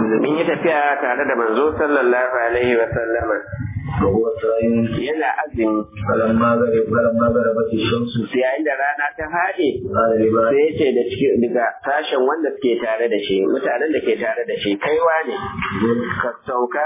mun yi tafiya tare da manzo sallallahu alaihi wa sallama وهو صائم yana azumi فلما غرب فلما غربت الشمس yayin da rana ta haɗe قال لباس sai ya ce da ciki daga sashen wanda suke tare da shi mutanen da ke tare da shi kaiwa ne ka sauka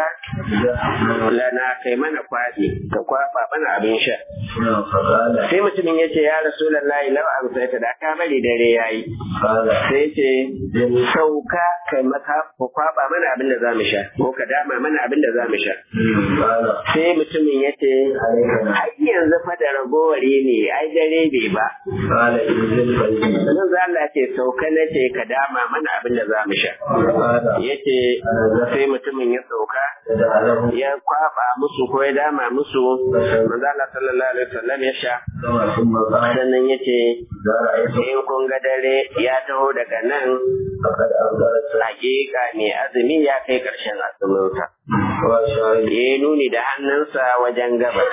lana kai mana kwaɗi ka kwaɓa mana abin sha فقال sai mutumin ya ce ya rasulullahi lau amsaita da ka bari dare yayi قال sai ce sauka kai maka ku kwaɓa mana abin da za mu sha ko ka dama mana abin da za mu sha قال sai mutumin ya ce har yanzu fa da ragowari ne ai dare bai ba قال انزل فإني nan za Allah ce sauka na ce ka dama mana abin da za mu sha قال ya ce sai mutumin ya sauka دعا له ya kwaba musu ko ya dama musu manzo Allah sallallahu alaihi wasallam ya sha ثم قال sannan ya ce إذا رأيت in kun ga dare ya taho daga nan فقد أنزلت hakika ne azumi ya kai karshen azuminsa وشاهد ya yi nuni da hannunsa wajen gabas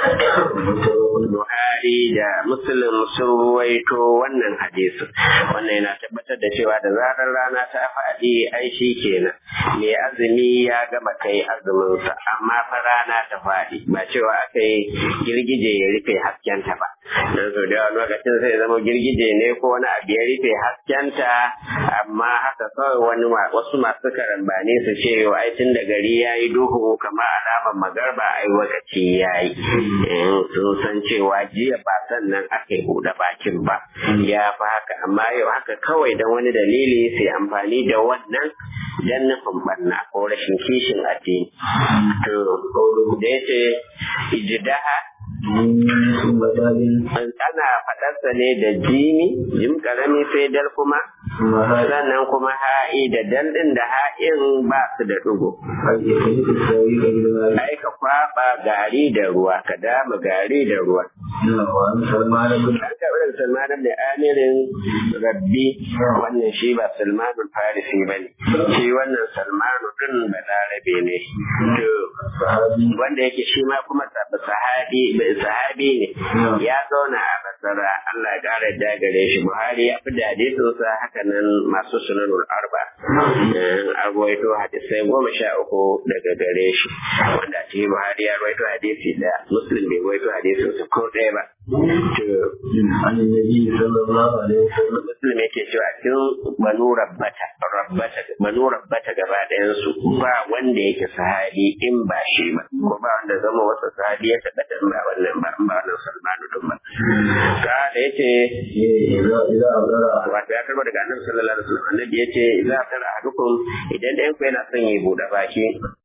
Buhari da Muslim sun ruwaito wannan hadisi. Wannan yana tabbatar da cewa da zarar rana ta faɗi ai shi kenan. Me azumi ya gama kai azuminsa, amma fa rana ta faɗi ba cewa aka yi girgije ya rufe haskenta ba. Dan so da yawa lokacin sai zama girgije ne ko wani abu ya rufe haskenta, amma haka kawai wani ma- wasu masu karambani su ce yau ai tun da gari ya yi duhu kamar alamar magarba ai lokaci ya yi. Sun san cewa jiya ba sannan aka yi buɗe bakin ba. Ya fi haka amma yau haka kawai don wani dalili sai amfani da wannan dan nufin banna ko rashin kishin addini. To, da ya ce, ijidaha ثم دال ana faɗarsa ne da jini, jim karami sai dal kuma, ثم هذا sannan kuma ha'i da dal ɗin da ha'in ba su da ɗigo. قد يخلق السويق بالمال Ai ka kwaɓa gari da ruwa, ka dama gari da ruwa. وعن سلمان بن An karɓi daga Salman da Amirin Rabbi wannan shi ba Salmanul Farisi ba ne. Shi wannan Salmanu ɗin Balarabe ne. To, صحابي wanda yake shi ma kuma sab- sahabi sahabi ne ya zauna a basara Allah ya kara da gare shi Buhari ya fi dade sa haka nan masu sunanul arba Eh, an rawaito hadisai goma sha uku daga gare shi wanda a cikin Buhari ya rawaito hadisi da Muslim bai rawaito hadisin su ko ɗaya ba to عن النبي صلى الله عليه وسلم Muslim yake cewa cikin banu rabbata rabbata banu rabbata gaba ɗayan su ba wanda yake sahabi in ba shi ba ko ba wanda zama wasa sahabi ya tabbata in ba wannan ba in ba wannan Salmanu din ba ka da yace إذا إذا أبرأ wato ya karbo daga annabi sallallahu alaihi wasallam annabi yace idza tara ahadukum idan ɗayan ku yana son ya buɗe baki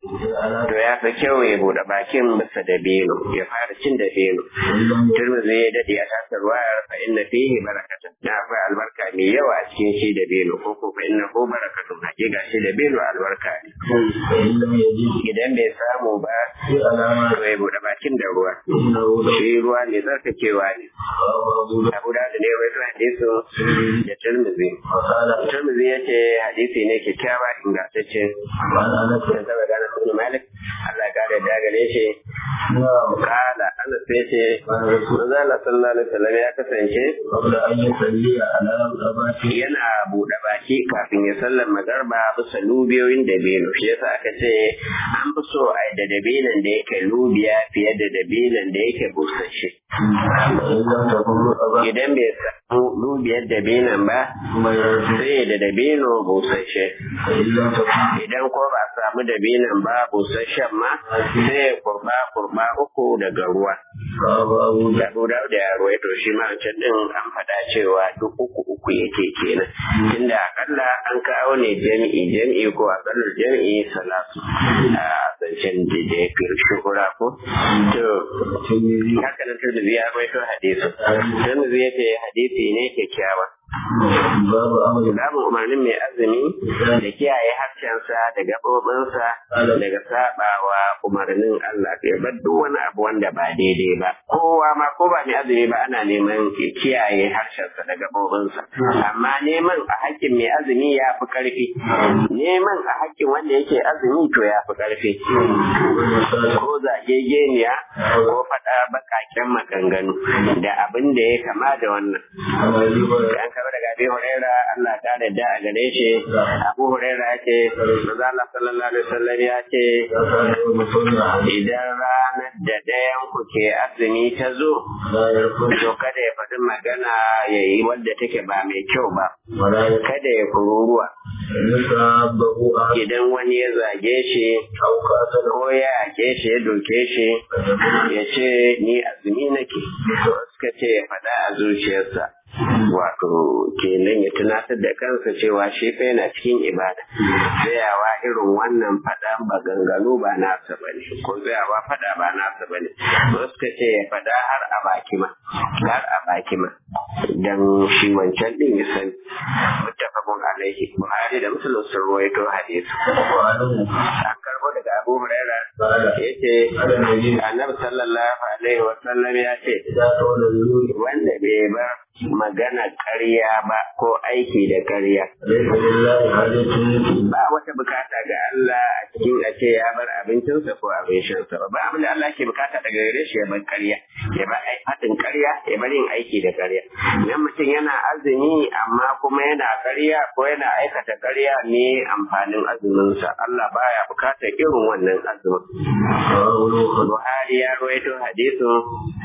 to ya fi kyau ya buɗe bakin bisa da beno ya fara cin da beno Tirmidhi ya dade a tasar wayar fa inna fihi barakatun na akwai albarka mai yawa a cikin shi da beno ko ko fa inna hu barakatun hakika shi da beno albarka ne فإن لم يجد idan bai samu ba في علامة to ya buɗe bakin da ruwa إنه shi ruwa ne tsarkakewa ne أبو داود Abu da ne wai hadisu da Tirmidhi وقال Tirmidhi yace hadisi ne kyakkyawa ingantacce وعن أنس da zaba gana ibn Malik Allah ya kare da gare shi نعم kala Anas yace قال رسول manzo Allah sallallahu alaihi wasallam ya kasance قبل أن يصلي على الأباك yana buɗe baki kafin ya sallar magarba bisa lubiyoyin dabino shi yasa aka ce an fi so a yi da dabinon da yake lubiya fiye da dabinon da yake busasshe فإن لم تكن أباك idan bai samu lubiyar dabinon ba ثم يرجع sai da dabino busasshe فإن لم تكن idan ko ba a samu dabinon ba busasshen ma sai ya kurba kurba uku daga ruwa فأبو أبو da Abu Dawud ya ruwaito shi ma wancan din an faɗa cewa duk uku uku yake kenan tunda akalla an kawo ne jami'i jami'i ko akallar jami'i salatu a zancen da da ya fi shuhura ko to الترمذي haka nan Tirmidhi ya ruwaito hadisi Tirmidhi ya ce hadisi ne kyakkyawa باب أمر Babu umarnin mai azumi da kiyaye harshensa da gaɓoɓinsa daga saɓawa umarnin Allah ya bar duk wani abu wanda ba daidai ba kowa ma ko ba mai azumi ba ana neman ya kiyaye harshensa da gabobinsa amma neman a hakkin mai azumi ya fi karfi neman a hakkin wanda yake azumi to ya fi karfi ko zagegeniya ko faɗa baƙaƙen maganganu da abin da ya kama da wannan an kaba daga abi huraira Allah ta da a gare shi abu huraira ya ce maza Allah sallallahu alaihi wasallam ya ce idan ranar da ɗayan ku ke azumi ta zo to kada ya faɗi magana ya yi wadda take ba mai kyau ba kada ya kururuwa idan wani ya zage shi ko ya yake shi ya doke shi ya ce ni azumi nake suka ce ya faɗa a zuciyarsa wato kenan ya tunatar da kansa cewa shi fa yana cikin ibada tsayawa irin wannan faɗa maganganu ba nasa bane ko tsayawa faɗa ba nasa bane suka ce ya faɗa har a baki ma har a baki ma dan shi wancan din ya sani muttafaqun alaihi buhari da muslim sun rawaito hadisi an karbo daga abu huraira yace annabi sallallahu alaihi wa sallam ya ce wanda bai bar magana ƙarya ba ko aiki da ƙarya. Ba wata bukata ga Allah a cikin a ce ya bar abincinsa ko abin shansa ba. Ba abin da Allah ke bukata daga gare shi ya bar ƙarya, ya bar haɗin ƙarya, ya bar yin aiki da ƙarya. Idan mutum yana azumi amma kuma yana ƙarya ko yana aikata ƙarya ne amfanin azuminsa. Allah baya bukatar irin wannan azumin. Buhari ya rawaito hadisin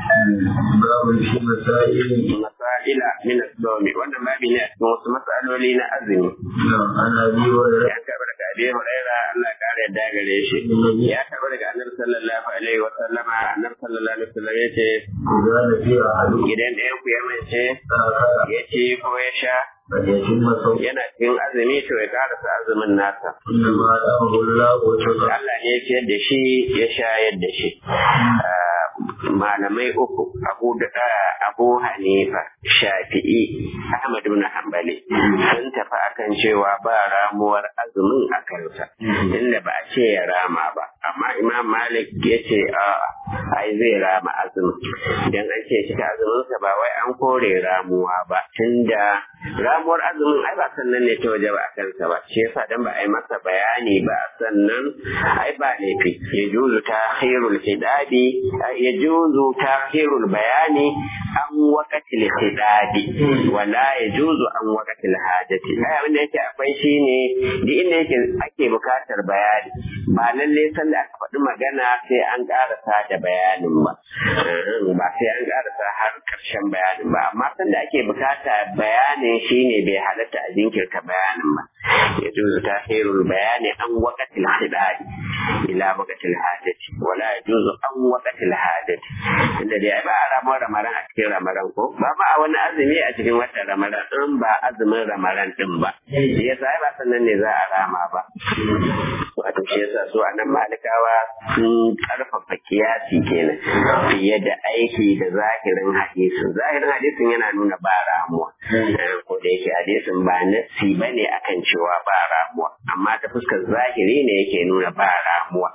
masaila min as-sawmi wannan babi ne a cikin wasu matsaloli na azumi ya karɓi daga abi huraira Allah kare yadda gare shi ya karɓi daga annabi sallallahu alaihi wa sallama annabi sallallahu alaihi wa sallam yace idan ɗayan ku ya mace ya ci ko ya sha yana cikin azumi to ya karasa azumin nasa Allah ne ya ciyar da shi ya shayar da shi malamai uku abu da abu hanifa shafi'i ahmad ibn hanbali sun tafi akan cewa ba ramuwar azumin a kansa inda ba a ce ya rama ba amma imam malik ya ce a ai zai rama azumin idan an ce cika azuminsa ba wai an kore ramuwa ba tunda ramuwar azumin ai ba sannan ne ta waje ba a kansa ba shi yasa dan ba a yi masa bayani ba sannan ai ba laifi ya juzu ta khairul hidabi ya juzu ta khairul bayani an waqatil hidabi wala ya juzu an waqatil hajati ai abin da yake akwai shine duk inda yake ake bukatar bayani ba lalle sanda aka faɗi magana sai an karasa da bayanin ba ba sai an karasa har karshen bayanin ba amma sanda ake bukata bayanin shine bai halatta a jinkirta bayanin ba ya juzu tahirul bayani an waqatil hidayah ila waqatil hajati wala yajuzu an waqatil hajati inda dai ba a ramar ramaran a cikin ramaran ko ba ba a wani azumi a cikin watan ramaran in ba azumin ramaran din ba shi yasa ba sannan ne za a rama ba wato shi yasa su anan malikawa sun karfafa kiyasi kenan fiye da aiki da zahirin hadisin zahirin hadisin yana nuna ba ramuwa ko da yake hadisin ba nasi bane akan cewa ba ramuwa amma ta fuskar zahiri ne yake nuna ba ramuwa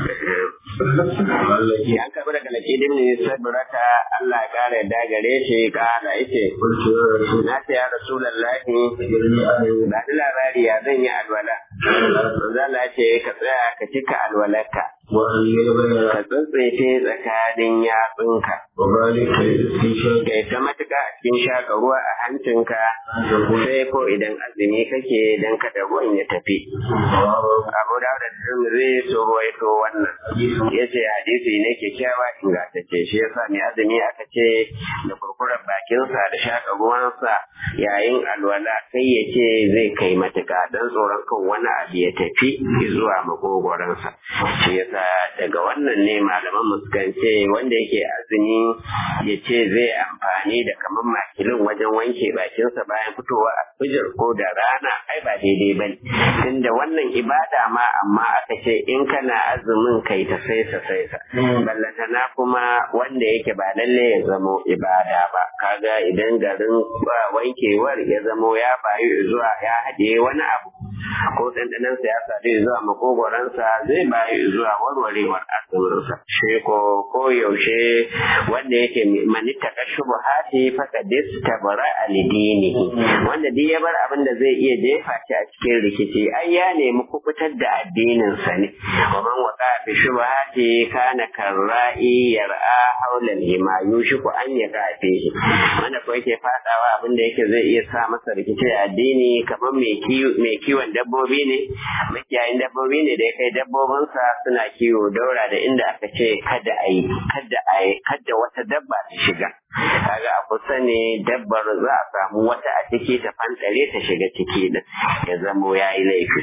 ya karbi daga lake dimni sabrata Allah ya kara yadda gare shi kala yace na ce ya rasulullahi ba da labari ya zan yi alwala zala ce ka tsaya ka cika alwalarka ka tsantsaice tsakanin yatsunka kai ta matuƙa a cikin shaka ruwa a hancinka sai ko idan azumi kake dan kada ruwan ya tafi abu da da tirmidhi so ruwaito wannan yace hadisi ne kyakkyawa ingantacce shi yasa mai azumi aka ce da kurkurar bakinsa da shaka ruwansa yayin alwala kai ya ce zai kai matuƙa dan tsoron kan wani abu ya tafi zuwa makogoransa shi yasa daga wannan ne malaman mu sukan ce wanda yake azumi ya ce zai amfani da kamar makilin wajen wanke bakinsa bayan fitowa a fijir ko da rana ai ba daidai ba ne tunda wannan ibada ma amma aka ce in kana azumin kai ta saisa saisa ballantana kuma wanda yake ba lalle ya zamo ibada ba kaga idan garin wankewar ya zamo ya bayu zuwa ya haɗe wani abu ko ɗanɗanansa ya sadu zuwa makogoransa zai bayi zuwa warwarewar azuminsa shi ko ko yaushe wanda yake manitta kashu buhati faka distabara alidini wanda duk ya bar abin da zai iya jefa shi a cikin rikici ai ya nemi kubutar da addininsa ne wa man waqa fi shubhati kana karra'i yar'a haula al-hima yushiku an yaqa fihi wanda ko yake fadawa abin da yake zai iya sa masa rikici a addini kamar mai mai kiwon dabbobi ne makiyayin dabbobi ne da ya kai dabbobinsa suna kiwo daura da inda aka ce kada a yi kada a yi kada wata dabba ta shiga kaga a kusa ne dabbar za a samu wata a ciki ta fantare ta shiga ciki din ya zamo ya yi laifi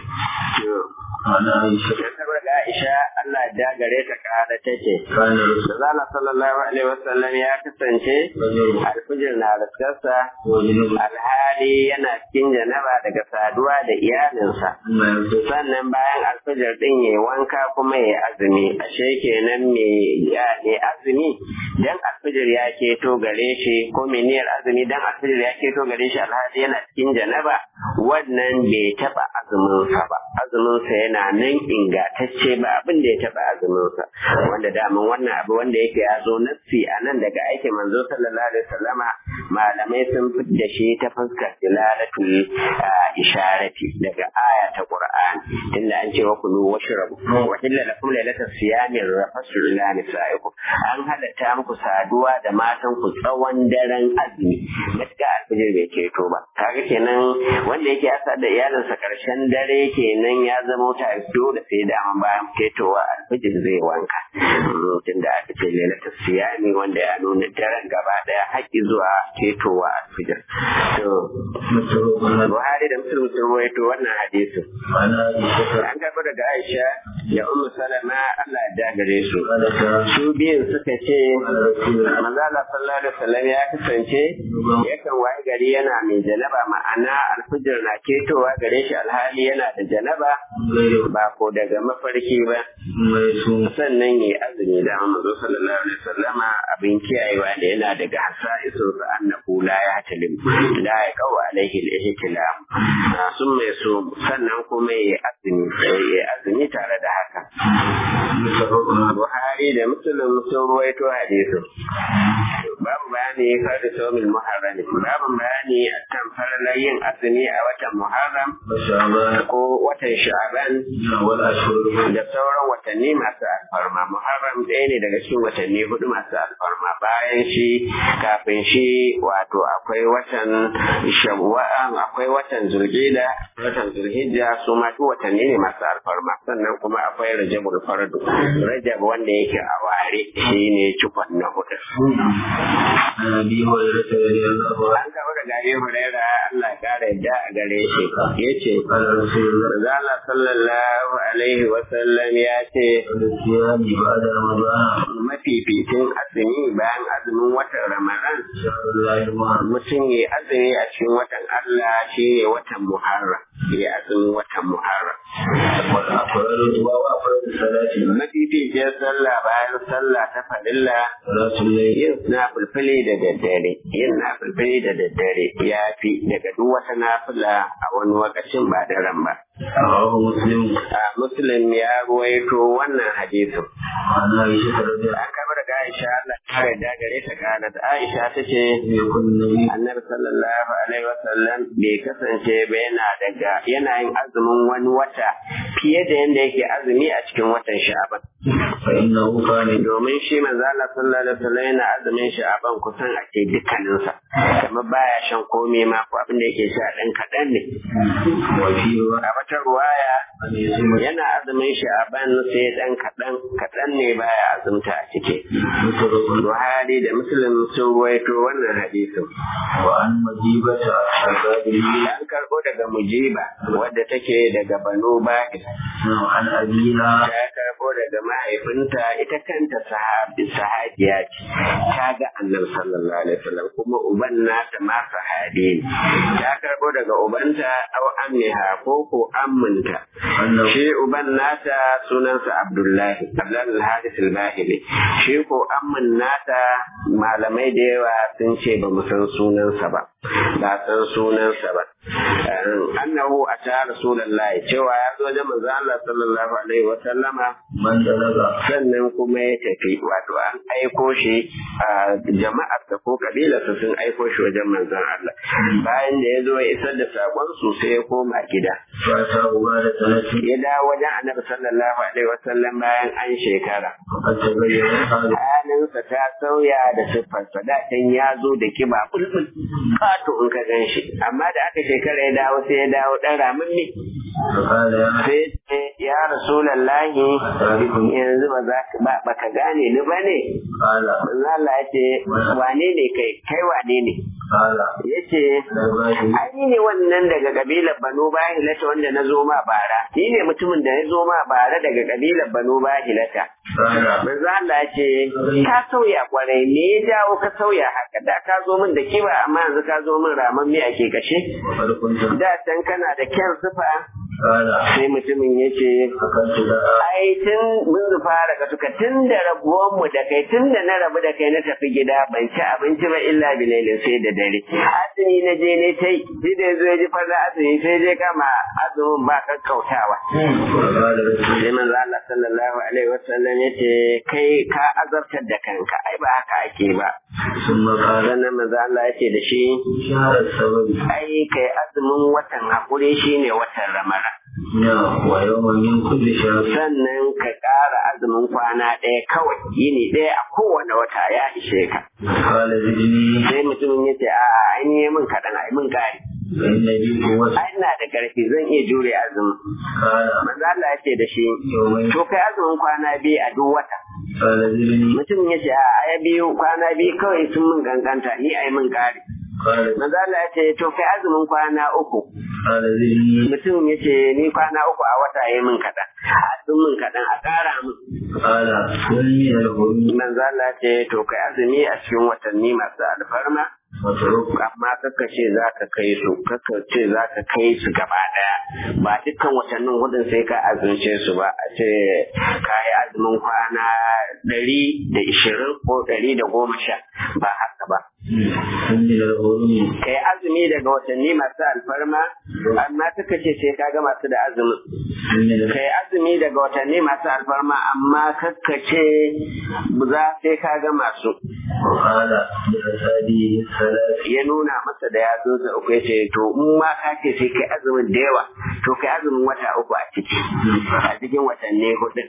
عن عائشة saboda Aisha Allah ya gare ta kada take كان رسول Zala sallallahu alaihi wasallam ya kasance الله alfijir na raskarsa وجنوب alhali yana cikin janaba daga saduwa da iyalinsa ما يرتد sannan bayan alfijir din ya wanka kuma ya azumi ashe kenan me ya ne azumi dan alfijir ya keto gare shi ko me niyyar azumi dan alfijir ya keto gare shi alhali yana cikin janaba wannan bai taba azumin sa ba azumin sa yana nan ingantacce ba abin da ya taba azumin sa wanda daman wannan abu wanda yake ya zo nassi a nan daga aikin manzo sallallahu alaihi wasallama malamai sun da shi ta fuskar dilalatul ah, isharati daga aya ta Qur'an inda an ce wa kulu washrabu wa illa lakum lailatas siyami rafasu ila nisaikum an halatta muku saduwa da matan ku tsawon daren azumi gaskiya alfijir bai keto ba kaga kenan wanda yake asa da iyalinsa karshen dare kenan ya zama ta dole sai da an bayan ketowa alfijir zai wanka tun da aka ce lailatas siyami wanda ya nuna daren gaba daya haƙƙi zuwa ketowa alfijir to متفق على Buhari da Muslim sun ruwaito wannan hadisin عن عائشة an karɓi daga Aisha da Ummu Salama Allah ya dagare su. قالت Su biyun suka ce قال رسول الله Manzo Allah sallallahu alaihi wasallam ya kasance yakan waye gari yana mai janaba ma'ana alfijir na ketowa gare shi alhali yana da janaba غير ba ko daga mafarki ba ثم يصوم sannan yi azumi da Manzo sallallahu alaihi wasallam abin kiyayewa da yana daga hasa'isu sa annahu la ya talim la ya kawo alaihi al-ihtilam sun mai so sannan kuma yi azumi yi azumi tare da haka متفق على Buhari da Muslim sun ruwaito hadisin. Babu bayani kan da saumin Muharram. Babu bayani akan faralar yin azumi a watan Muharram وشعبان ko watan Sha'ban والأشهر da sauran watanni masu alfarma. Muharram ɗaya ne daga cikin watanni hudu masu alfarma. Bayan shi kafin shi wato akwai watan Shawwal, akwai watan Zulhijja, watan Zulhijja su ma duk watanni ne masu alfarma. Sannan kuma akwai Rajabul Fardu. Rajab wanda yake a ware shine cikon na hudu. عن أبي هريرة رضي الله عنه An kawo daga Abi Huraira Allah ya kara yadda a gare shi yace قال رسول الله Manzala sallallahu alaihi wa sallam ya ce الصيام بعد رمضان mafificin azumi bayan azumin watan Ramadan شهر الله المحرم mutum ya azumi a cikin watan Allah shi ne watan Muharram ya azumin watan Muharram والأفراد وأفراد الصلاة mafificin sallah bayan sallah ta farilla صلاة الليل yin na fulfili da daddare yin na fulfili da daddare ya fi daga duk wata nafila a wani lokacin ba da ran ba رواه مسلم a muslim ya ruwaito wannan hadisin عن عائشة رضي الله an kama daga aisha Allah kare da gare ta kana da aisha ta ce عنها يكون النبي annabi sallallahu alaihi wasallam bai kasance ba yana daga yana yin azumin wani wata fiye da yanda yake azumi a cikin watan sha'aban فإنه كان domin shi manzo Allah sallallahu alaihi wasallam yana azumin sha'aban kusan a ce dukkaninsa kamar baya shan komai ma ko abin da yake sha dan kaɗan ne وفي a wata ruwaya أن يصوم yana azumin sha'aban sai dan kaɗan kaɗan ne baya azumta a ciki متفق Buhari da Muslim sun ruwaito wannan hadisin وعن مجيبة عباده an karɓo daga mujiba wadda take daga banu bakir عن أبيها ta karɓo daga mahaifinta ita kanta sahabi sahabiya ce ta ga annabi sallallahu alaihi wasallam kuma uban nata ma sahabi ne ta karɓo daga ubanta au ammiha ko ko amminta أنه shi uban nata sunansa abdullahi abdullahi al-haris al-bahili shi ko ammin nata malamai da yawa sun ce ba mu san sunansa ba ba san sunansa ba annahu ata rasulullahi cewa ya zo da manzo Allah sallallahu alaihi wa sallama man dalaga sannan kuma ya tafi wato an aiko shi a jama'ar ta ko kabilarsa sun aiko shi wajen manzon Allah bayan da ya zo ya isar da sakon su sai ya koma gida fa ta uba da talati ya dawo wajen annabi sallallahu alaihi wa sallam bayan an shekara qad tabayyana halu halinsa ta sauya da siffarsa da can ya zo da kiba bulbul kato in ka gan shi amma da aka shekara ya dawo sai ya dawo dan ramin ne fa qala ya sai ce ya rasulallahi yanzu ba za ka ba baka gane ni ba ne qala manzo Allah ya ce wane ne kai kai wane ne qala yace labari ai ne wannan daga kabilar Banu Bahilata wanda na zo ma bara ni ne mutumin da ya zo ma bara daga kabilar Banu Bahilata qala manzo Allah ya ce ka sauya kwarai me ya jawo ka sauya haka da ka zo min da kiba amma yanzu ka zo min raman me ake kashe wa qad kuntum da can kana da kyan sifa qala sai mutumin ya ce akantu da ai tun mun fara ka suka tun da rabuwan mu da kai tun da na rabu da kai na tafi gida ban ci abinci ba illa bilailin sai da dare azumi na je ne tai shi da yazo ya ji farla azumi sai je kama azumin ba kakkautawa wa qala rasul sai manzo Allah sallallahu alaihi wasallam ya ce kai ka azabtar da kanka ai ba haka ake ba summa qala sannan manzo Allah ya ce da shi shahar sababi ai kai azumin watan hakuri shine watan ramara ya wa yawman min kulli shahr sannan ka ƙara azumin kwana ɗaya kawai yini ɗaya a kowane wata ya ishe ka qala zidni sai mutumin ya ce a an yi min kaɗan a min ƙari fa inna bi quwwati ai ina da ƙarfi zan iya jure azumin qala manzo Allah ya ce da shi yawman to kai azumin kwana biyu a duk wata qala zidni mutumin ya ce a ya biyu kwana biyu kawai sun min ganganta ni a yi min ƙari qala manzo Allah ya ce to kai azumin kwana uku qala zidni mutumin ya ce ni kwana uku a wata ya yi min kaɗan a sun min kaɗan a ƙara min qala kulli al-hurmi manzo Allah ya ce to kai azumi a cikin watanni masu alfarma wa turuk amma kaka ce za ka kai su kaka ce za ka kai su gaba daya ba dukkan watannin hudun sai ka azumce su ba a ce ka yi azumin kwana ɗari da ishirin ko ɗari da goma sha ba haka ba kulli al-hurmi kai azumi daga watanni masu alfarma amma kaka ce sai ka gama su da azumin kulli al kai azumi daga watanni masu alfarma amma kaka ce za sai ka gama su وقال لأسادي الثلاث ya nuna masa da yatsunsa uku ya ce to in ma ka ce sai kai azumin da yawa to kai azumin wata uku a ciki a cikin watanni hudu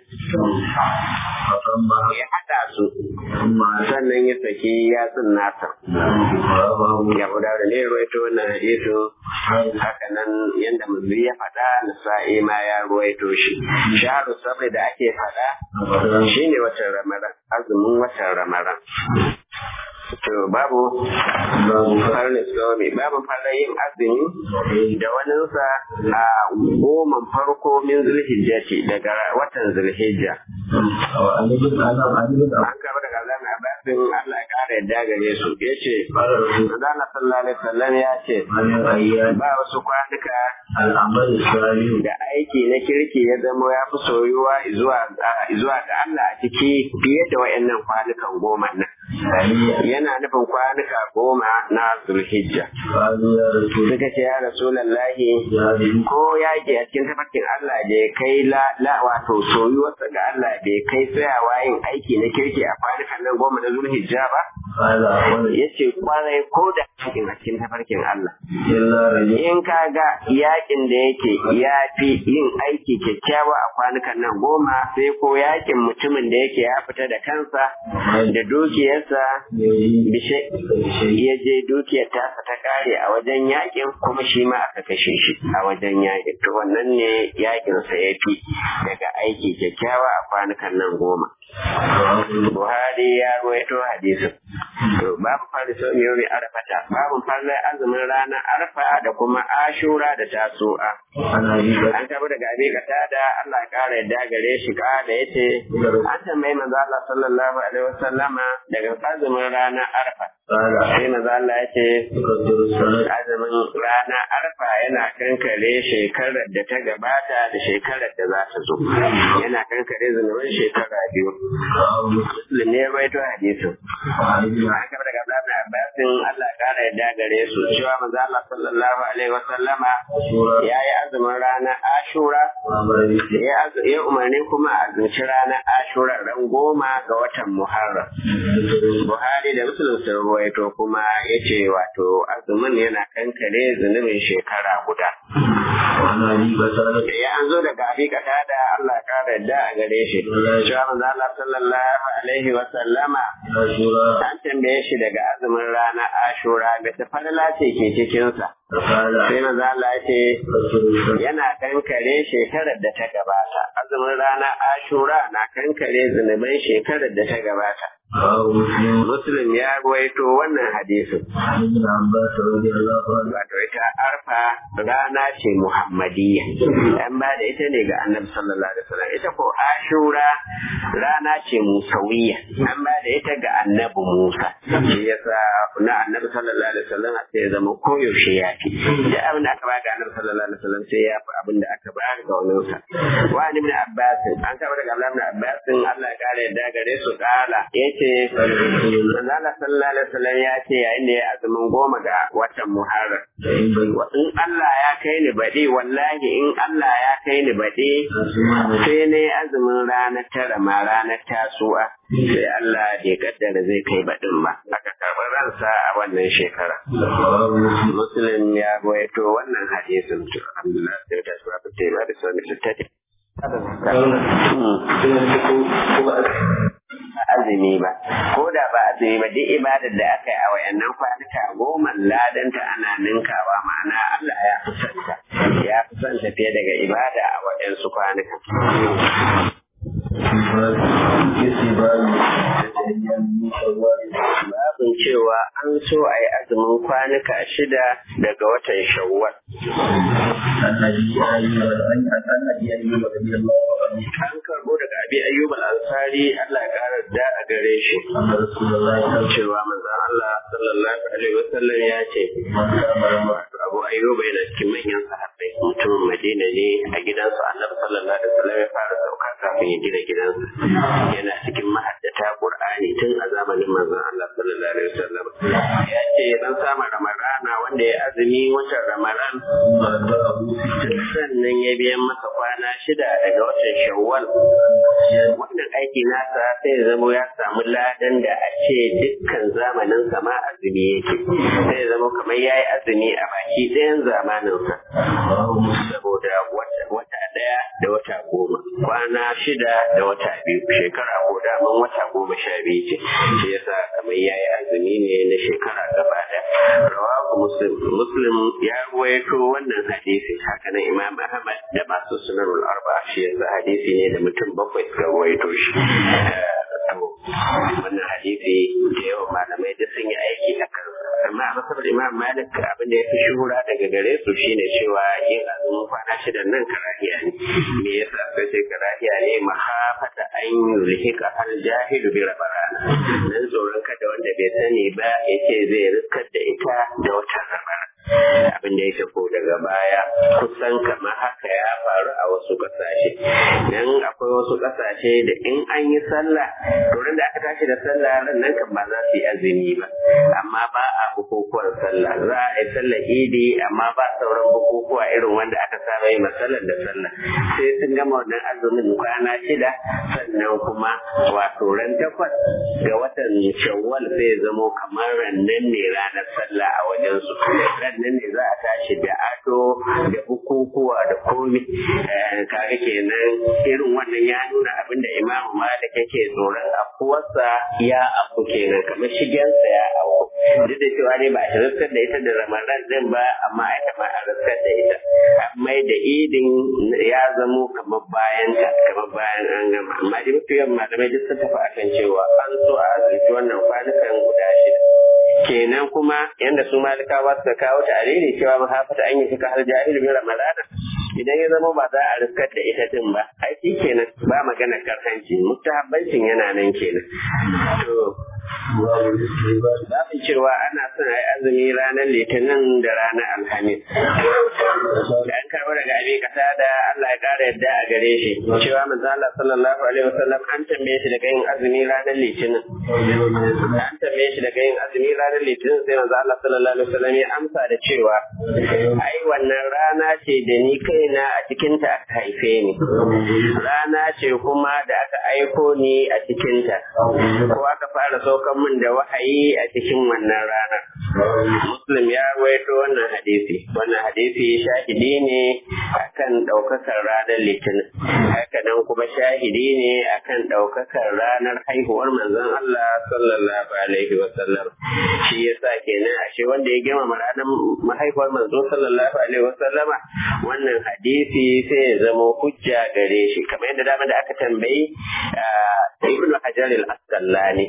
فأما ya haɗa su ثم sannan ya saki yatsun nasa رواه ya guda da ne ruwaito wannan hadisin haka nan yadda musulmi ya faɗa nasa'i ma ya ruwaito shi shaharu sabai da ake faɗa رمضان shine watan ramadan azumin watan ramadan to babu باب farin islami babu farin yin azumi da waninsa a goma farko min zulhijjati daga watan zulhijja وعن ابن أنا عن ابن an kama daga Allah na basin Allah ya kara yadda gare su ya ce قال رسول Allah sallallahu alaihi wasallam ya ce من الأيام ba wasu kwanuka العمل الصالح da aiki na kirki ya zama ya fi soyuwa zuwa zuwa ga Allah a ciki fiye da wayannan kwanukan goma nan يعني yana nufin kwanuka goma na zulhijja قالوا يا رسول suka ce ya rasulallahi الله ko yaƙi a cikin tafarkin Allah bai kai la, la wato soyuwarsa ga Allah bai kai tsayawa yin aiki na kirki a kwanukan nan goma na zulhijja ba قال أولا ya ce kwarai ko da yaƙin a cikin tafarkin Allah إلا رجل in ka ga yaƙin da yake ya fi yin aiki kyakkyawa a kwanukan nan goma sai ko yaƙin mutumin da yake ya fita da kansa da dukiyarsa يجيب bishe بشيء ya je dukiyar tasa ta kare a wajen yakin kuma shi ma aka kashe shi a wajen yakin to wannan ne yakin sa ya fi daga aiki kyakkyawa a kwanukan nan goma Buhari ya ruwaito hadisin to babu fariso yomi arfata babu farlar azumin ranar arfa da kuma ashura da tasu'a عن أبي بكر an tabi daga abi da Allah ya kara yadda gare shi ka da yace an tambayi manzo Allah sallallahu alaihi wasallama daga azumin ranar arfa قال sai manzo Allah ya ce تقدر الصلاة azumin rana arfa yana kankare shekarar da ta gabata da shekarar da za ta zo yana kankare zunubin shekara biyu رواه مسلم muslim ne ya rawaito hadisin وعن ابن an kaba daga Abdullahi bin Abbas Abbasin Allah ƙara yadda gare su cewa manzo Allah sallallahu alaihi wa sallama ya yi azumin ranar Ashura ya umarni kuma a azumci ranar Ashura ran goma ga watan Muharram. Buhari da Muslim sun ruwaito kuma ya ce wato azumin yana kankare zunubin shekara guda. Ya an zo daga abi kata da Allah ƙara yadda a gare shi. Cewa manzo Allah sallallahu alaihi wa sallama an tambaye shi daga azumin ranar Ashura ga ta falala ce ke cikinsa. Sai manzo Allah ya ce yana kankare shekarar da ta gabata. Azumin ranar Ashura na kankare zunuban shekarar da ta gabata. Muslim ya ruwaito wannan hadisin. Wato ita arfa rana ce Muhammadiyya. An ba da ita ne ga annabi sallallahu alaihi wasallam. Ita ko Ashura rana ce Musawiyya. An ba da ita ga annabi Musa. Shi yasa na annabi sallallahu alaihi wasallam sai ya zama koyaushe ya fi. Da abin da aka ba ga annabi sallallahu alaihi wasallam sai ya fi abin da aka ba ga wani sa. Wa ibn Abbas an kama daga Abdullah ibn Abbas Allah ya kare yadda gare su kala yace ce Allah sallallahu alaihi wasallam ya ce yayin da ya azumin goma ga watan Muharram in Allah ya kai ni baɗi wallahi in Allah ya kai ni baɗi sai ne azumin ranar tara ma ranar tasu'a sai Allah bai kaddara zai kai baɗin ba aka karɓi ransa a wannan shekara Muslim ya goyato wannan hadisin to alhamdulillah sai ta sura ta ba da sunan tattati azumi ba ko da ba azumi ba duk ibadar da aka yi a wayannan kwanuka goma ladanta ana ninkawa ma'ana Allah ya fi santa ya fi santa fiye daga ibada a waɗansu kwanuka Babin cewa an so a yi azumin kwanuka shida daga watan shawwal. An karɓo daga abi ayyub al-ansari Allah ya ƙara da a gare shi. Cewa manzon Allah sallallahu alaihi wasallam ya ce Abu Ayyub yana cikin manyan sahabbai mutumin Madina ne a gidansu Annabi sallallahu alaihi wasallam ya fara sauka kafin ya gina gidansa. Yana cikin mahaddata Qur'ani tun a zamanin manzon Allah sallallahu alaihi wasallam. Ya ce dan samu Ramadana wanda ya azumi watan Ramadan sannan ya biyan masa kwana shida daga watan Shawwal. Wannan aiki nasa sai zama ya samu ladan da a ce dukkan zamanin sama azumi yake. Sai zama kamar ya yi azumi a baki ɗayan zamaninsa. Saboda wata ɗaya da wata goma, kwana shida da wata biyu, shekara ko daman wata goma sha biyu ce. Shi yasa kamar ya yi azumi ne na shekara gaba ɗaya. Rawahu Muslim, Muslim ya ruwaito wannan hadisi haka nan Imam Ahmad da masu sunanul arba shi yasa hadisi ne da mutum bakwai suka ruwaito shi. wannan hadisi da yawan malamai da sun yi aiki a kan amma a masabar imam malik abin da ya fi shuhura daga gare su shine cewa yin azumin kwana shida nan karahiya ne me yasa sai sai karahiya ne mahafata an yulhika har jahilu bi rabarana dan tsoron kada wanda bai sani ba yace zai riskar da ita da wata rabara abin da ya ko daga baya kusan kamar haka ya faru a wasu ƙasashe dan akwai wasu ƙasashe da in an yi sallah to da aka tashi da sallah ran nan kan ba za su yi azumi ba amma ba a bukukuwan sallah za a yi sallah idi amma ba sauran bukukuwa irin wanda aka saba yi masallar da sallah sai sun gama wannan azumin kwana shida sannan kuma wato ran takwas ga watan shawwal zai zamo kamar rannan ne ranar sallah a wajen su nan ne za a tashi da ado da bukukuwa da komi kaga kenan irin wannan ya nuna abin da imamu malik yake tsoron afuwarsa ya afu kenan kamar shigensa ya afu duk da cewa ne ba a riskar da ita da ramadan din ba amma ita ma a riskar da ita mai da idin ya zamo kamar bayan ta kamar bayan an gama amma dai mafi yawan malamai duk sun tafi akan cewa an so a azurci wannan kwanukan guda shida kenan kuma yanda su malikawa suka kawo ta alili cewa mahafata an yi shika har jahilu bi ramadana idan ya zama ba za a riskar da ita din ba ai shi kenan ba magana karhanci mustahabbancin yana nan kenan to Zaɓin cewa ana son a yi azumi ranar litinin da ranar alhamis. Da an karɓi daga abin kasa da Allah ya ƙara yadda a gare shi. Cewa manzo Allah sallallahu alaihi wasallam an tambaye shi daga yin azumi ranar litinin. An tambaye shi daga yin azumi ranar litinin sai manzo Allah sallallahu alaihi wasallam ya amsa da cewa ai wannan rana ce da ni kaina a cikinta aka haife ni. Rana ce kuma da aka aiko ni a cikinta. Ko aka fara saukan min da wahayi a cikin wannan rana. Muslim ya waito wannan hadisi. Wannan hadisi shahidi ne akan ɗaukakar ranar litinin. Haka nan kuma shahidi ne akan ɗaukakar ranar haihuwar manzon Allah sallallahu alaihi wa sallam. Shi yasa kenan ashe wanda ya girmama ranar mahaifuwar manzo sallallahu alaihi wa sallama wannan hadisi sai ya zama hujja gare shi kamar yadda dama da aka tambayi Ibn Hajar al-Asqalani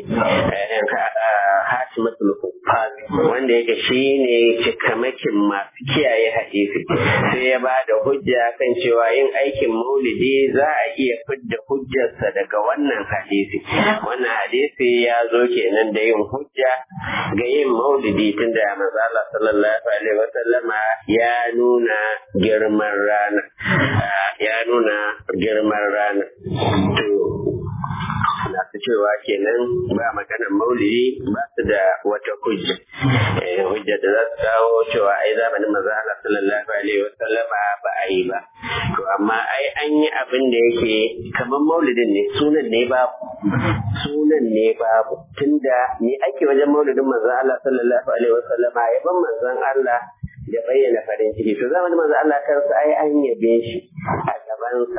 Hatimatul Huffaz wanda yake shine cikamakin masu kiyaye hadisi sai ya ba da hujja kan cewa yin aikin maulidi za a iya fidda hujjarsa daga wannan hadisi wannan hadisi ya zo kenan da yin hujja ga yin maulidi tunda manzo Allah sallallahu alaihi wasallama ya nuna girman rana ya nuna girman rana to masu cewa kenan ba maganar maulidi ba su da wata hujja hujja da za su kawo cewa ai zamanin maza Allah sallallahu alaihi wa sallama ba a yi ba to amma ai an yi abin da yake kamar maulidin ne sunan ne babu sunan ne babu tunda me ake wajen maulidin maza Allah sallallahu alaihi wa sallama yaban manzon Allah da bayyana farin ciki to zamanin manzo Allah kansa ai an yabe shi a gabansa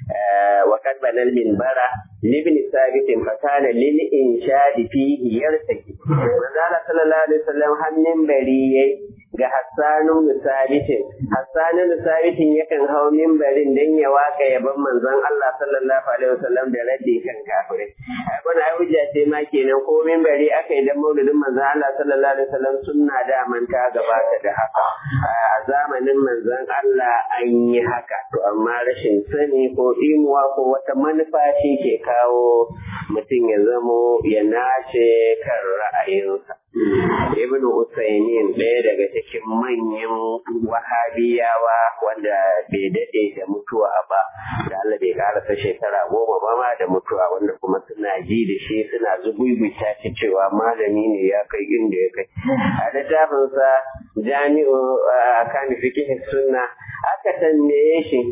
وقد بنى المنبر لابن ثابت فكان للإنشاد فيه يرتكي وقال صلى الله عليه وسلم هم منبري ga Hassanu Musabitin. Hassanu Musabitin yakan hau mimbarin don ya waka yaban manzon Allah sallallahu alaihi wasallam da raddi kan kafirai. Abin ai hujja ce ma kenan ko mimbari aka yi dan maulidin manzon Allah sallallahu alaihi wasallam sunna da manta gabata da haka. A zamanin manzon Allah an yi haka to amma rashin sani ko imuwa ko wata manufa shi ke kawo mutum ya zamo ya nace kan ra'ayinsa. Ibn Usaimin ɗaya daga cikin manyan wahabiyawa wanda bai daɗe da mutuwa ba, da Allah bai karasa shekara goma ba ma da mutuwa wanda kuma suna ji da shi suna zugugguta shi cewa malami ne ya kai inda ya kai. A littafinsa jami'u kan fikihin sunna aka tambaye shi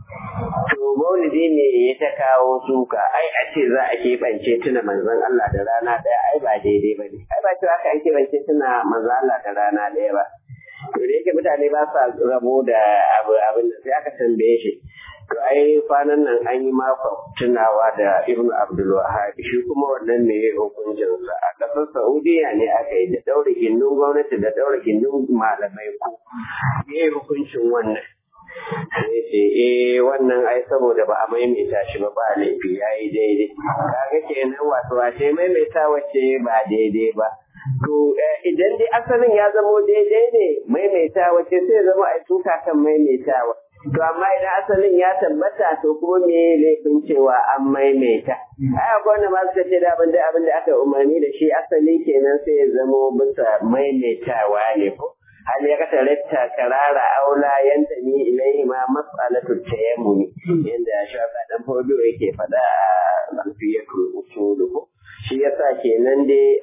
To maulidi ne ya ta kawo suka, ai a ce za a keɓance tuna manzon Allah da rana ɗaya, ai ba daidai ba ne. Ai ba cewa aka keɓance tuna manzon Allah da rana ɗaya ba. To da yake mutane ba sa rabo da abu abin da sai aka tambaye shi. To ai kwanan nan an yi makon tunawa da Ibn Abdul Wahhab shi kuma wannan ne hukuncinsa a ƙasar Saudiya ne aka yi da ɗaure gindin gwamnati da ɗaure gindin malamai ko. Me hukuncin wannan? sai ce eh wannan ai saboda ba a maimaita shi ba ba laifi ya yi daidai kaga kenan wato wace maimaita wacce ba daidai ba to idan dai asalin ya zamo daidai ne maimaita wacce sai zama a tuka kan maimaitawa to amma idan asalin ya tabbata to kuma me laifin cewa an maimaita ai akwai wanda ma suka ce da abin da abin da aka umarni da shi asali kenan sai ya zamo bisa maimaitawa ne ko hal ya kata latta karara aula yanta ni ilaihi ma mas'alatu tayammumi yanda shafa dan fodo yake fada a alfiyatul usul ko shi yasa kenan dai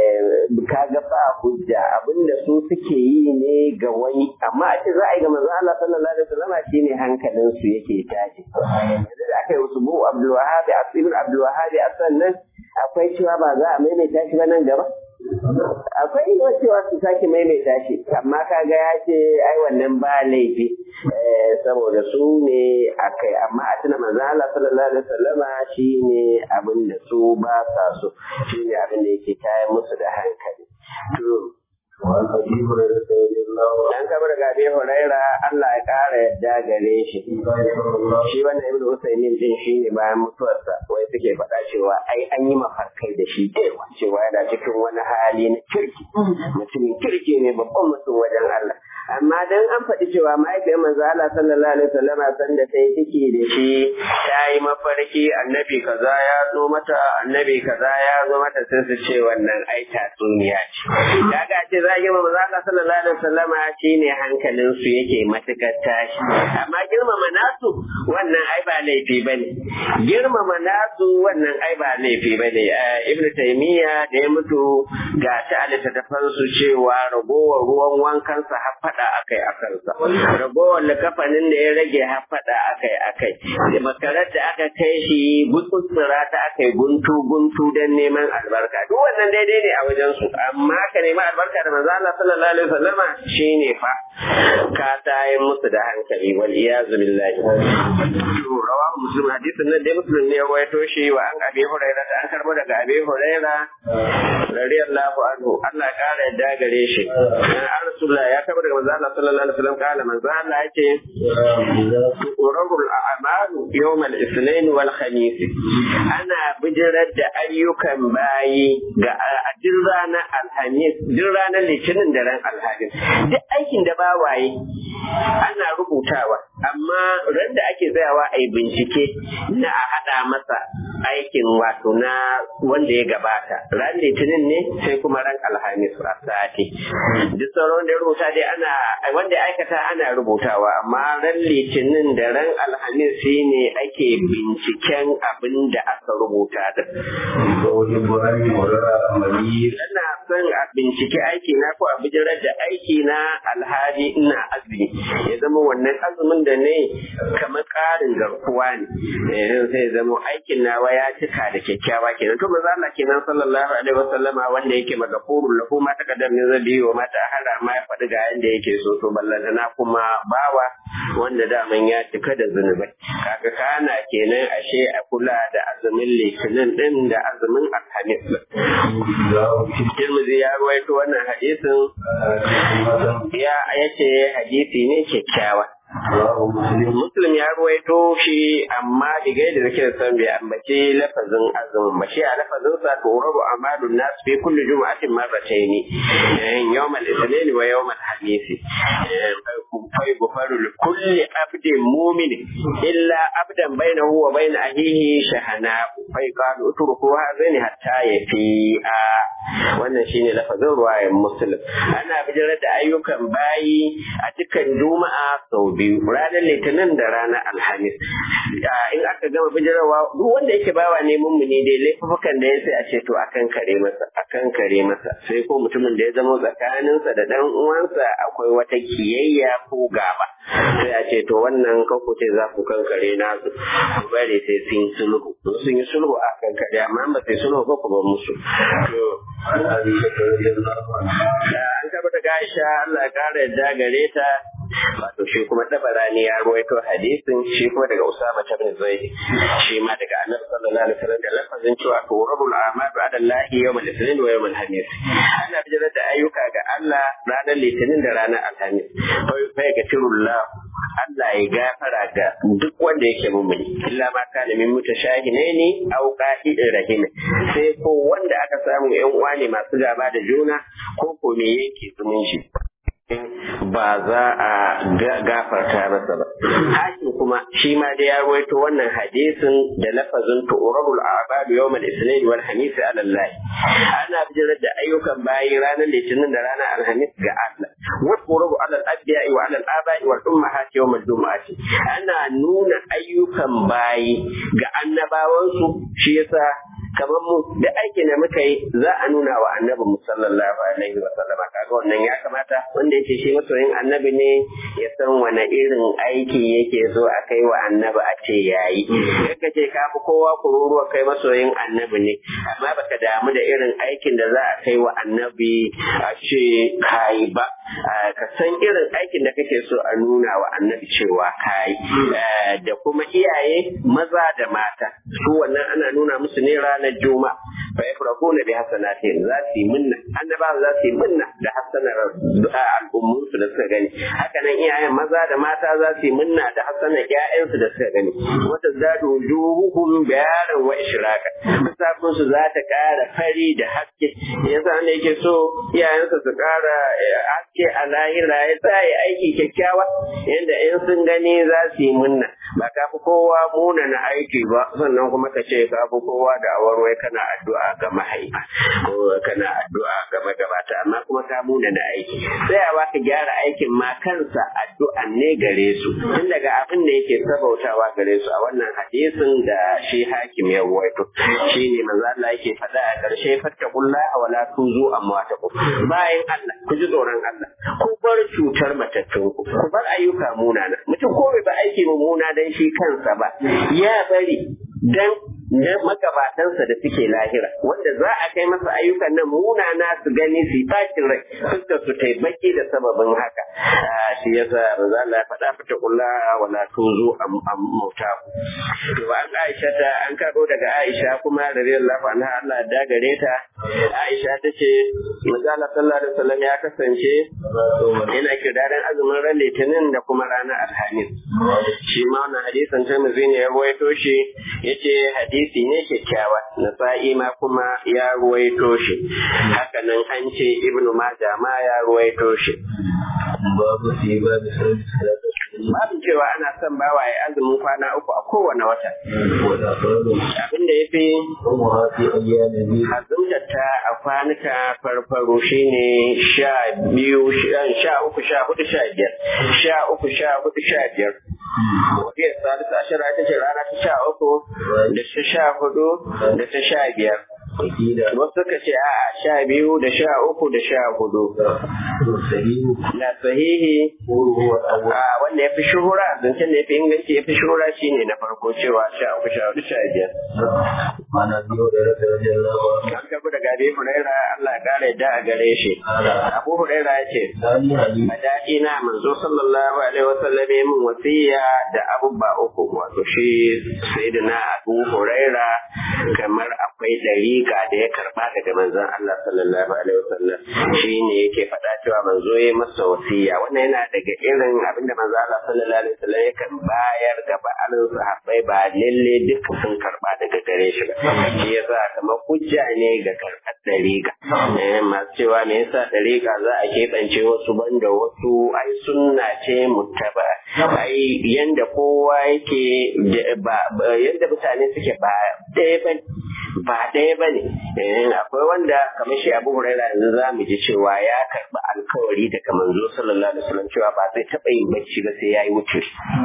kaga ba hujja abinda su suke yi ne ga wani amma a ce za a yi ga manzo Allah sallallahu alaihi wasallam shine hankalin su yake tashi yanzu da aka yi wasu bu Abdul Wahhab Ibn Abdul Wahhab sannan akwai cewa ba za a maimaita shi ba nan gaba akwai yiwuwar cewa su sake maimaita shi amma kaga ya ce ai wannan ba laifi saboda su ne akai amma a tuna manzo Allah sallallahu alaihi wasallama shine abin da su ba sa so shine abin da yake tayar musu da hankali to وعن ابي هريره رضي الله dan kabar ga Abi Huraira Allah ya kara yadda gare shi عنه shi wannan Ibn Usaymin din shi ne bayan mutuwarsa wai suke faɗa cewa ai an yi mafarkai da shi dewa cewa yana cikin wani hali na kirki mutumin kirki ne babban mutum wajen Allah amma dan an faɗi cewa mahaifiyar manzo Allah sallallahu alaihi wasallama san da ta yi ciki da shi ta yi mafarki annabi kaza ya zo mata annabi kaza ya zo mata sai su ce wannan ai tatsuniya ce kaga ce za a girma manzo Allah sallallahu alaihi wasallama shine hankalin su yake matukar tashi amma girmama nasu wannan ai ba laifi bane girmama nasu wannan ai ba laifi bane ibn taymiya da ya mutu ga ta littattafan su cewa ragowar ruwan wankansa har fada akai akan sa ragowar likafanin da ya rage har fada akai akai da makarar da aka kai shi gutsutsura ta akai guntu guntu dan neman albarka duk wannan daidai ne a wajen su amma ka nemi albarka da manzo Allah sallallahu alaihi wasallama shine fa ka tayin musu da hankali wal iyazu billahi rawa muslim hadisin nan dai muslim ne ya waito shi wa an abi hurairah da an karbo daga abi hurairah radiyallahu anhu Allah ya kara yadda gare shi an rasulullah ya karbo daga manzo Allah sallallahu alaihi wasallam kala manzo Allah yace urabul a'malu yawm al-ithnain wal khamis ana bijirar da ayyukan bayi ga duk ranar alhamis duk ranar litinin da ran alhamis duk aikin da bawaye ana rubutawa amma ran da ake tsayawa a yi bincike na a haɗa masa aikin wato na wanda ya gabata ran litinin ne sai kuma ran alhamis a sati duk sauran da ya rubuta dai ana wanda ya aikata ana rubutawa amma ran litinin da ran alhamis shi ne ake binciken abin da aka rubuta da Ina son a bincike aiki na ko a bijirar da aiki na alhali ina azumi ya zama wannan azumin da ne kamar ƙarin garkuwa ne sai zama aikin nawa ya cika da kyakkyawa kenan to maza Allah kenan sallallahu alaihi wasallama wanda yake magafurul lahu ma taqaddam min zabi wa ma ta'ala ma ya faɗi ga yanda yake so to ballantana kuma bawa wanda daman ya cika da zunubai kaga kana kenan ashe a kula da azumin litinin din da azumin alhamis Tirmidhi ya ruwaito wannan hadisin ya yace hadisi ne kyakkyawa Muslim ya ruwaito shi amma diga da zake da san bai ambace lafazin azumin ba shi a lafazin sa to rabu amalun nas fi kulli jumu'atin marratayn yawm al-ithnain wa yawm al-khamis fa yughfaru li kulli abdin mu'min illa abdan bainahu wa bain ahihi shahana fa yuqalu utruku hadhaini hatta yafi'a wannan shine lafazin ruwayan muslim ana bijirar da ayyukan bayi a dukkan juma'a sau biyu ranar litinin da ranar alhamis in aka gama bijirarwa duk wanda yake bawa ne mummuni dai laifukan da ya sai a ce to akan kare masa akan kare masa sai ko mutumin da ya zama tsakaninsa da dan uwansa akwai wata kiyayya ko gaba sai a ce to wannan kanku ce za ku kankare nasu ku bari sai sun yi sulhu sun yi sulhu a kankare amma ba sai sulhu ba ku ba musu to an tabbata ga Aisha Allah ya kara yadda gare ta wato shi kuma dabarani ya ruwaito hadisin shi kuma daga Usama ibn Zaid shi ma daga Annabi sallallahu alaihi wasallam da lafazin cewa to rabul a'mal ba'da Allah yawm al-ithnin wa yawm al-khamis ana bijirar da ayyuka ga Allah ranar litinin da ranar alhamis fa ya gatirullah Allah ya gafara ga duk wanda yake mummuni illa ma kana min mutashahinaini aw qa'idin rahim sai ko wanda aka samu yan uwa ne masu gaba da juna ko ko me yake zumunci ba za a gafarta masa ba. Hakim kuma shi ma da ya ruwaito wannan hadisin da lafazin tu'rabul a'badu yawmal isnin wal hamis ala Allah. Ana bijirar da ayyukan bayi ranar litinin da ranar alhamis ga Allah. Wa tu'rabu ala al-anbiya'i wa ala al-aba'i wal ummahati yawmal jumu'ati. Ana nuna ayyukan bayi ga annabawansu shi yasa kamar mu da aikin da muka yi za a nuna wa annabi mu sallallahu alaihi wa sallama kaga wannan ya kamata wanda yake shi masoyin annabi ne ya san wani irin aiki yake so a kai wa annabi a ce yayi kaka ce ka fi kowa kururuwa kai masoyin annabi ne amma baka damu da irin aikin da za a kai wa annabi a ce kayi ba ka san irin aikin da kake so a nuna wa annabi cewa kayi da kuma iyaye maza da mata su wannan ana nuna musu ne ranar juma'a fa yafrahuna bi hasanatin za su yi minna annaba za su yi minna da hasanar al'ummun su da suka gani haka nan iyayen maza da mata za su yi minna da hasanar ƴaƴan su da suka gani wata zadu wujuhuhum bayaran wa ishraka musafin su za ta ƙara fari da haske yasa ne yake so iyayensa su ƙara haske a lahira ya sa yi aiki kyakkyawa yadda in sun gani za su yi munna ba ka fi kowa muna na aiki ba sannan kuma ka ce ka fi kowa da awarwai kana addu'a ga mahaifa ko kana addu'a ga magabata amma kuma ka muna na aiki sai a baka gyara aikin ma kansa addu'an ne gare su tun daga abin da yake sabautawa gare su a wannan hadisin da shi hakim ya ruwaito shi ne manzo Allah yake faɗa a ƙarshe fattaqullaha wala tuzu amwatakum bayan Allah ku ji tsoron Allah ku bar cutar matattun ku ku bar ayyuka munana mutum ko bai ba aiki mummuna dan shi kansa ba ya bari dan na magabatansa da suke lahira wanda za a kai masa ayyukan nan munana su gani su tashin rai fuskar su tai baki da sababin haka shi yasa manzo Allah ya faɗa fata kulla wala tuzu am am mauta to an Aisha ta an karo daga Aisha kuma radiyallahu anha Allah da gare ta Aisha ta ce manzo Allah sallallahu alaihi wasallam ya kasance yana kidaran azumin ran litinin da kuma ranar alhamis shi ma wannan hadisin Tirmidhi ne ya rawaito shi yace hadisi ne kyakkyawa nasa'i ma kuma ya ruwaito shi haka nan an ce ibnu majah ma ya ruwaito shi babu fi babu sauki babu cewa ana son bawa ya azumin kwana uku a kowane wata wala fardu abin da ya fi kuma fi ayyamin bi azumtar ta a kwanuka farfaro shine sha biyu sha uku sha hudu sha biyar sha uku sha hudu sha biyar Wadiyar Salisu Ashira ita ce rana ta sha uku da ta sha hudu da ta sha biyar. wakila Wasu suka ce a sha biyu da sha uku da sha hudu. sahihu Na sahihi qulu huwa awwal a wanda ya fi shuhura zancen da ya fi inganci ya fi shuhura shine na farko cewa sha uku sha hudu sha biyar. ana biyo da rasa radiyallahu anhu An tabi daga Abi Huraira Allah ya kare da a gare shi. ala Abu Huraira ya ce dani ali Madaɗi na manzo sallallahu alaihi wasallam ya min wasiya da abubba uku wato shi sayyidina Abu Huraira kamar akwai dariƙa da ya karba daga manzon Allah sallallahu alaihi wasallam shi ne yake faɗa cewa manzo ya masa wasiya wannan yana daga irin abinda manzo Allah sallallahu alaihi wasallam yakan bayar ga ba'alin sahabbai ba lalle duka sun karba daga gare shi ba shi yasa kamar hujja ne ga karɓar dariƙa eh masu cewa me yasa dariƙa za a keɓance wasu banda wasu ai sunna ce muttaba ai yanda kowa yake da- ba ba- yanda mutane suke ba ɗaya ba ba ɗaya ba ne akwai wanda kamar shi abu huraira yanzu za mu ji cewa ya karɓi alkawari daga manzo sallallahu alaihi wasallam cewa ba zai taɓa yin bacci ba sai ya yi wuce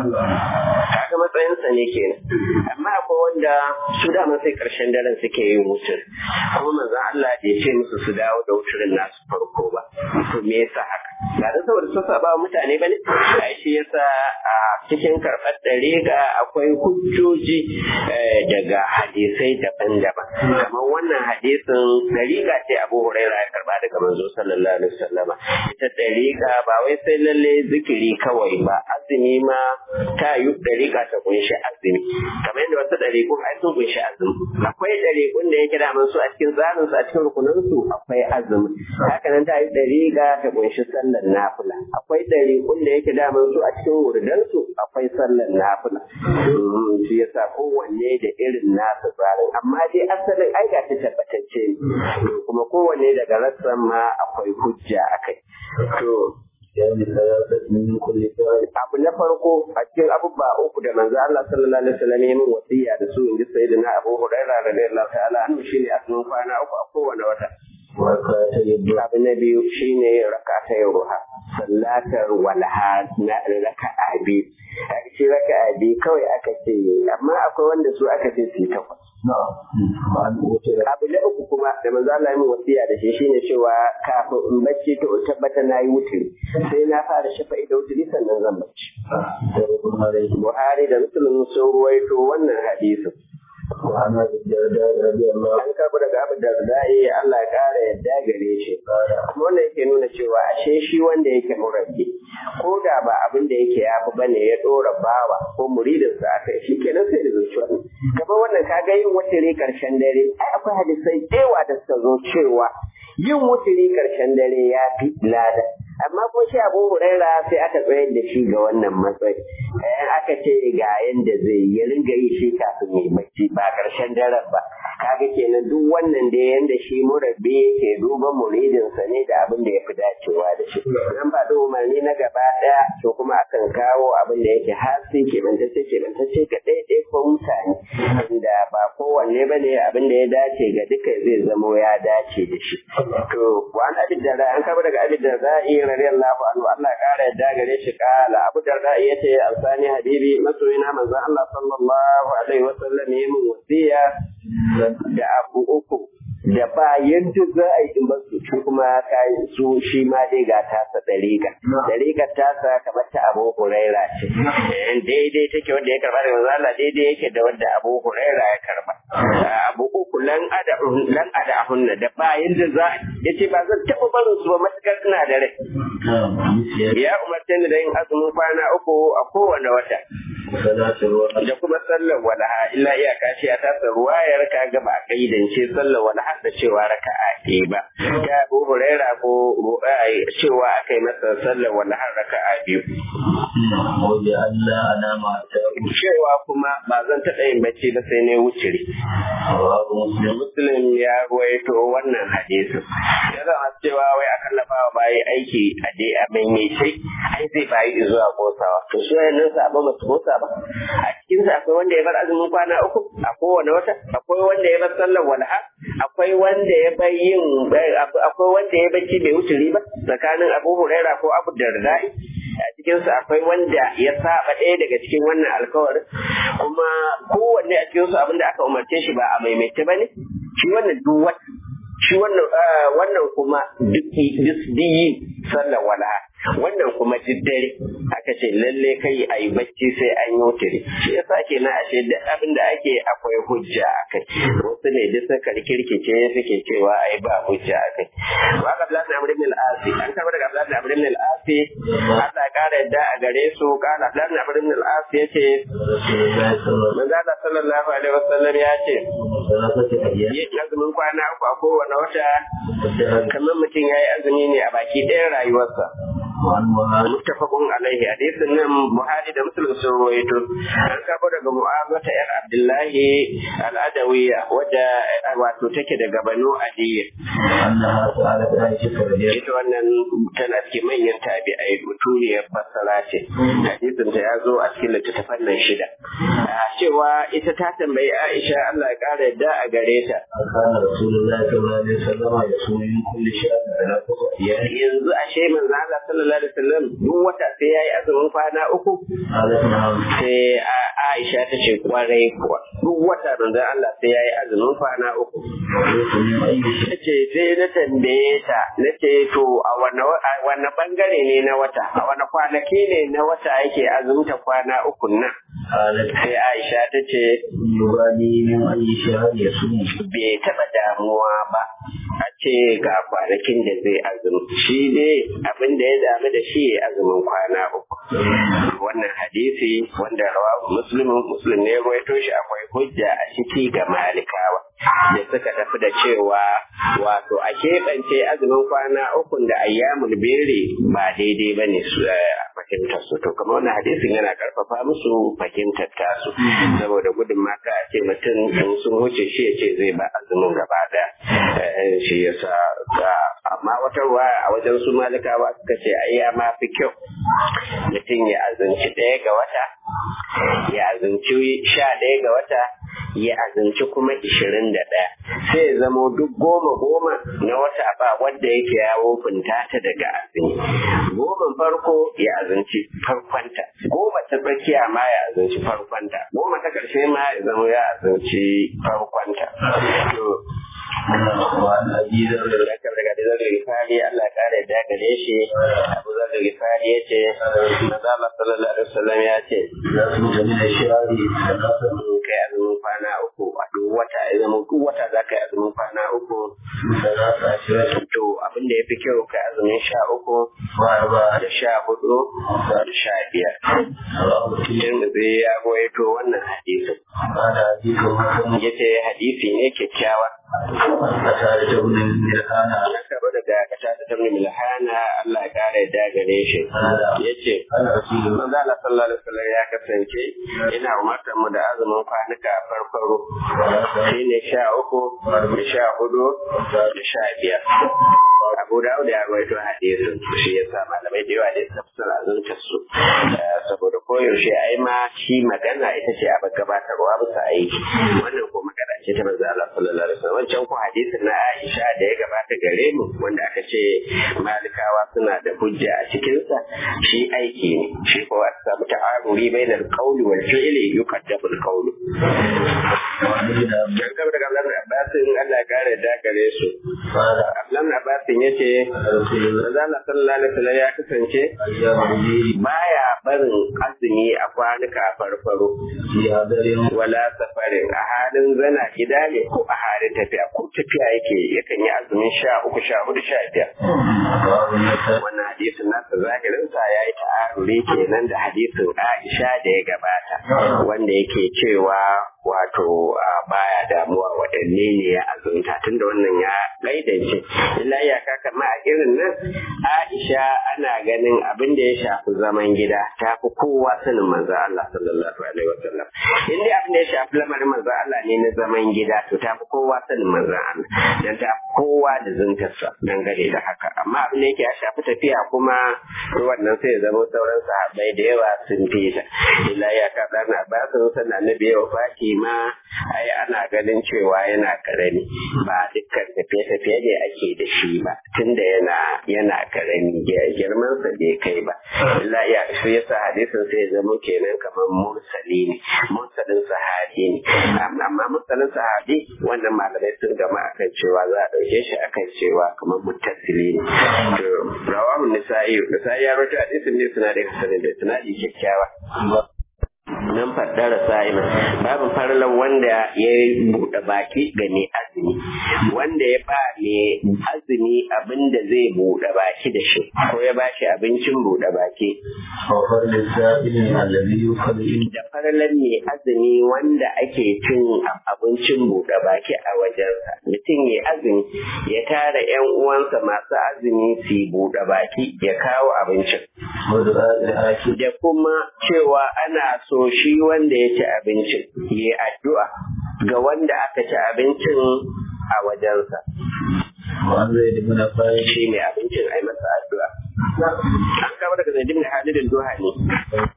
kaga matsayinsa ne kenan amma akwai wanda su dama sai karshen daren suke yin wucin kuma manzon Allah bai ce musu su dawo da wucirin nasu farko ba to me yasa haka ba da saboda su saba wa mutane bane ai shi yasa a cikin karɓar dariƙa akwai hujjoji eh, daga hadisai daban-daban kamar wannan hadisin dariƙa ce Abu Hurairah ya karba daga manzo sallallahu alaihi wasallama ita dariƙa ba wai sai lalle zikiri kawai ba azumi ma ta yi dariƙa ta kunshi azumi kamar yadda wasu dariƙun ai sun kunshi azumi akwai dariƙun da yake da su a cikin tsarin su a cikin rukunan su akwai azumi haka nan ta yi dariƙa ta kunshi sallar nafila akwai dariƙun da yake da su a cikin wurdan su akwai sallar nafila Mm, shi yasa kowanne da irin nasa tsarin amma dai asalin ai ga ta tabbatacce ne kuma kowanne daga rassan ma akwai hujja akai to ya bi salasat min kulli sa'i abu na farko a cikin abubuwa uku da manzo Allah sallallahu alaihi wasallam ya min wasiya da su inji sayyidina Abu Hurairah radiyallahu ta'ala anhu shine a cikin kwana uku a kowane wata wa ka ta yadda abu na biyu shine rakata ruha sallatar walha na raka'a biyu a cikin raka'a biyu kawai aka ce amma akwai wanda su aka ce su yi takwas na ma an utira abu na uku kuma da manzo Allah ya min wasiya da shi shine cewa kafin in bacci to in tabbata na yi wuturi sai na fara shafa'i da wuturi sannan zan bacci da rukun alaihi Buhari da Muslim sun ruwaito wannan hadisin. wa ana da radiyallahu An karɓi daga Abu Darda'i Allah ya ƙara yadda gare shi. Kuma wannan yake nuna cewa ashe shi wanda yake murabbi ko da ba abin da yake yafi bane ya ɗora bawa ko muridinsa aka yi shi kenan sai da zuciya. Kamar wannan ka ga yin wuturi ƙarshen dare ai akwai hadisai da da suka zo cewa yin wuturi ƙarshen dare ya fi lada. amma ko shi abu huraira sai aka tsayar da shi ga wannan matsayi eh aka ce ga yanda zai yi ya ringa yi shi kafin ya yi bacci ba karshen daren ba kaga kenan duk wannan da yanda shi murabbi yake duban muridinsa ne da abin da ya fi dacewa da shi nan ba da umarni na gaba ɗaya to kuma akan kawo abin da yake hasi keɓantacce keɓantacce ga ɗaiɗai ko mutane inda ba kowanne ba ne abin da ya dace ga duka zai zamo ya dace da shi to wani abin da an kaba daga abin da za'i radiyallahu anhu Allah ya kara yadda gare shi kala abu da za'i yace alsani habibi masoyina manzon Allah sallallahu alaihi wasallam ya min wasiya da abu uku da ba yadda za a yi in ba su shi kuma kayan su shi ma dai ga tasa dariƙa dariƙar tasa kamar ta abu huraira ce daidai take wanda ya karba daga zala daidai yake da wanda abu huraira ya karba abu uku lan ada lan ada hunna da ba yadda za ya ce ba zan taɓa barin su ba matukar suna da rai ya umarce ni da yin azumin kwana uku a kowane wata da kuma sallar walaha illa iyaka ce ya tasa ruwayar ka ga ba kaidance sallar walaha da cewa raka'a ke ba ta Abu Huraira ko cewa akai masa sallar walaha raka'a biyu cewa kuma ba zan taɓa yin bacci ba sai ne wuciri Muslim ya ruwaito wannan hadisin ya zama cewa wai aka lafa wa bayi aiki a dai a maimaitai ai zai bayi zuwa kosawa to su yayin sabon ba su kosa ba a cikin sa akwai wanda ya bar azumin kwana uku a kowane wata akwai wanda ya bar sallar walha akwai wanda ya bar yin akwai wanda ya bacci bai wuturi ba tsakanin Abu Huraira ko Abu Dardai a cikin su akwai wanda ya saba ɗaya daga cikin wannan alkawarin kuma kowanne a cikin su abinda aka umarce shi ba a maimaita bane shi wannan duk wata shi wannan wannan kuma duk yi sallar walaha wannan kuma dare aka ce lalle kai a yi bacci sai an yi wuturi shi yasa ke na ashe duk abin da ake akwai hujja a kai wasu ne duk suka kirkice suke cewa ai ba hujja a kai wa ka Abdullahi na Amrin al-Asi an kaba daga Abdullahi na Amrin al-Asi Allah kara yadda a gare su kana Abdullahi na Amrin al-Asi yace manzo Allah sallallahu alaihi wasallam ya ce yin azumin kwana uku a kowane wata kamar mutum ya yi azumi ne a baki ɗayan rayuwarsa muttafaqun alaihi hadisin nan Buhari da Muslim sun rawaito an kabo daga Mu'awiyah yar Abdullahi al-Adawiyya wadda wato take daga Banu Adiyya ita wannan tana cikin manyan tabi'ai mutuniyar fassara ce hadisin ta ya zo a cikin littattafan nan shida cewa ita ta tambayi Aisha Allah ya kara yadda a gare ta yanzu ashe manzo Allah sallallahu alaihi wasallam duk wata sai yayi azumin kwana uku sai Aisha ta ce kwarai kuwa duk wata manzo Allah sai yayi azumin kwana uku ce sai na tambaye ta na ce to a wanne bangare ne na wata a wanne kwanaki ne na wata yake azumta kwana uku nan sai Aisha ta ce bai taɓa damuwa ba a ce ga kwanakin da zai azumi shi ne abin da ya damu da shi azumin kwana uku wannan hadisi wanda rawa muslimin muslim ne ruwaito shi akwai hujja a ciki ga malikawa da suka tafi da cewa wato a keɓance azumin kwana uku da ayyamul bere ba daidai ba ne su fahimtar su to kamar wannan hadisin yana karfafa musu fahimtar tasu saboda gudun maka a ce mutum in sun wuce shi ya ce zai ba azumin gaba daya shi yasa amma wata ruwa a wajen su malikawa suka ce ai ya ma fi kyau mutum ya azunci ɗaya ga wata ya azunci sha ɗaya ga wata ya azunci kuma ishirin da ɗaya sai ya zamo duk goma goma na wata ba wanda yake yawo funta ta daga azumi goma farko ya azunci farkonta goma ta tsakiya ma ya azunci farkonta goma ta ƙarshe ma ya zama ya azunci farkonta وعن أبي ذر Zakar daga Dizar Rifari Allah kare da gare shi Abu Zar Rifari ya ce Maza Allah sallallahu alaihi wasallam ya ce إذا كنت من الشهر ثلاثة in kai azumin kwana uku a duk wata ya zama duk wata za ka yi azumin kwana uku ثلاثة عشرة to abin da ya fi kyau kai azumin sha uku وأربعة da sha hudu da sha biyar. رواه الترمذي Tirmidhi ya goyato wannan hadisin. قال حديث حسن Ya ce hadisi ne kyakkyawa. قتادة بن ملحان An karɓo daga kata ta tabbin milhana Allah ya kare da gare shi yace manzo Allah sallallahu alaihi wasallam ya kasance ina umartar mu da azumin kwanuka farfaro shine sha uku da sha hudu da sha biyar Abu Dawud ya rawaito hadisin shi yasa malamai da yawa da suka fi azunta su saboda koyaushe ai ma shi magana ita ce a gabatarwa bisa aiki wannan ko magana ce ta manzo Allah sallallahu alaihi wasallam wancan ko hadisin na Aisha da ya gabata gare mu wanda aka ce malikawa suna da hujja a cikin sa shi aiki ne shi ko aka samu ta'aruri bainal qawli wal fi'li yuqaddamu al qawlu dan kamar daga Abdullahi Abbas Allah ya kare da gare su Abdullahi Abbas yace manzo Allah sallallahu alaihi wasallam ya kasance baya barin azumi a kwanuka farfaro wala safarin a halin zana gida ne ko a halin tafiya ko tafiya yake yakan yi azumin sha uku sha hudu sha biyar wannan hadisin nasa zahirin sa ya yi ta'aruri kenan da hadisin Aisha da ya gabata wanda yake cewa wato baya damuwa waɗanne ne ya azunta tunda wannan ya gaidance illa iyaka kama a irin nan Aisha ana ganin abin da ya shafi zaman gida ta fi kowa sanin manzo Allah sallallahu alaihi wasallam in dai abin da ya shafi lamarin manzo Allah ne na zaman gida to ta fi kowa sanin manzo Allah dan ta fi kowa da zuntarsa dangane da haka amma abin da yake ya shafi tafiya kuma wannan sai ya zama sauran sahabbai da yawa sun fi ta illa iyaka dan Abbas sannan annabi ya wafaki ma ai ana ganin cewa yana karami ba dukkan tafiye-tafiye ne ake da shi ba tunda yana yana karami girman sa bai kai ba illa ya shi yasa hadisin sai ya zama kenan kamar mursali ne mursalin sahabi ne amma mursalin sahabi wannan malamai sun gama akan cewa za a dauke shi akan cewa kamar muttasili ne to rawahu nisa'i nisa'i ya rawaito hadisin ne suna da sanin da tunadi kyakkyawa nan faddara sa'ima babu farlan wanda ya buɗe baki ga mai azumi wanda ya ba mai azumi abin da zai buɗe baki da shi ko ya ba shi abincin buɗe baki da farlan mai azumi wanda ake cin abincin buɗe baki a wajensa mutum ya azumi ya tara yan uwansa masu azumi su buɗe baki ya kawo abincin da kuma cewa ana so shi wanda ya ci abincin ya addu'a ga wanda aka ci abincin a wajensa. Shi ne abincin a yi masa addu'a. An kama daga zai dimna halin duha ne.